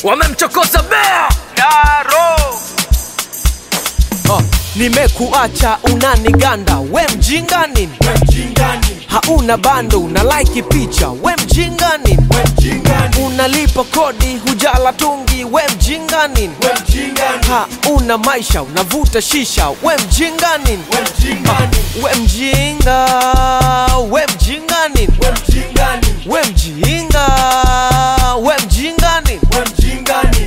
wamemchokoza bea Daro uh, nimekuacha unaniganda we mjinga nini hauna bando una like picha we mjinga nini unalipa kodi hujala tungi we mjinga nini hauna maisha unavuta shisha we mjinga nini we mjinga we mjinga nini we mjinga we mjinga nini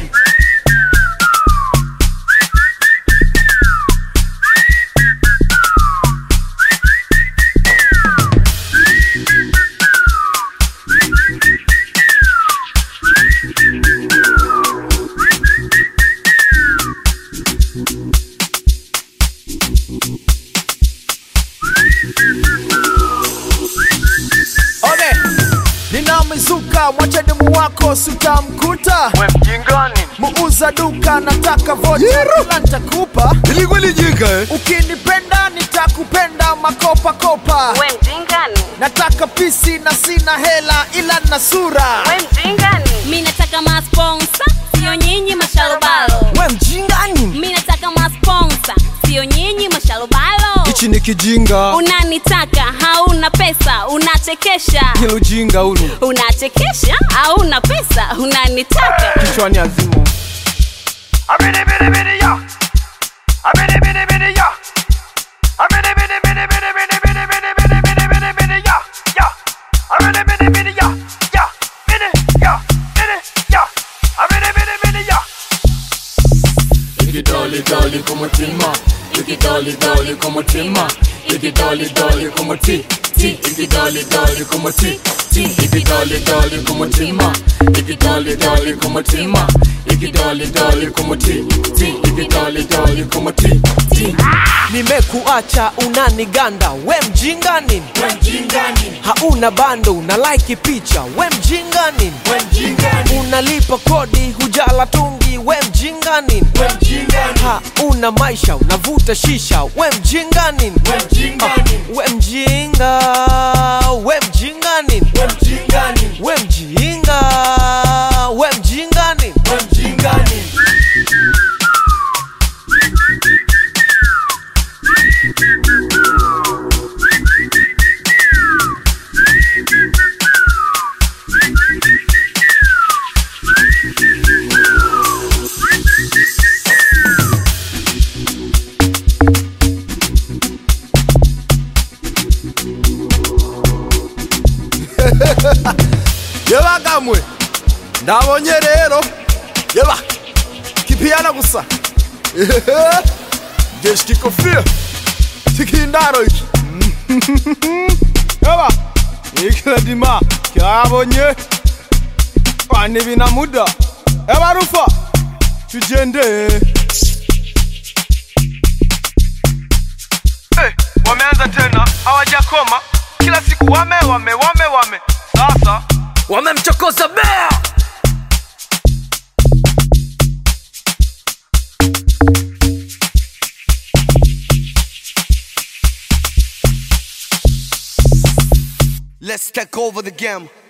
One, nina mizuka mwacha demu wako sitamkuta we mjinga nini muuza duka nataka vocha kila nitakupa ilikuwa lijinga eh? ukinipenda nitakupenda makopa kopa We mjingani, nataka pisi na sina hela ila na sura we mjingani. Mi nataka masponsa, sio nyinyi mashalobalo. we mjinga nini Mi nataka masponsa, sio nyinyi mashalobalo. hichi ni kijinga Unanitaka, hauna pesa, unachekesha. hilo ujinga ulu Unachekesha, hauna pesa, unanitaka. kichwani azimo Abidi bidi bidi ya Abidi bidi bidi ya Abidi bidi bidi bidi bidi bidi bidi bidi bidi bidi bidi ya ya Abidi bidi bidi ya ya bidi ya bidi ya Abidi bidi bidi ya ikidoli doli kumutima ikidoli doli kumutima ikidoli doli kumuti ti ikidoli doli kumuti ti ikidoli doli kumutima ikidoli doli kumutima ikidoli doli kumuti ti ikidoli doli kumuti ti nimekuacha unaniganda we mjinga nini hauna bando una like picha we mjinga nini unalipa kodi hujala tungi we mjinga nini hauna maisha unavuta shisha we mjinga nini Ah, we mjinga we mjinga nini we mjinga we mjinga nini yeba kamwe ndabonye rero yeba kipiyana gusa jeshi kikofia tikindaro iki yeba ikiladima kyabonye kwani bina muda yeba rufa tujende Eh, wameanza tena hawajakoma kila siku wame wame wame wame sasa wamemchokoza bea Let's take over the game.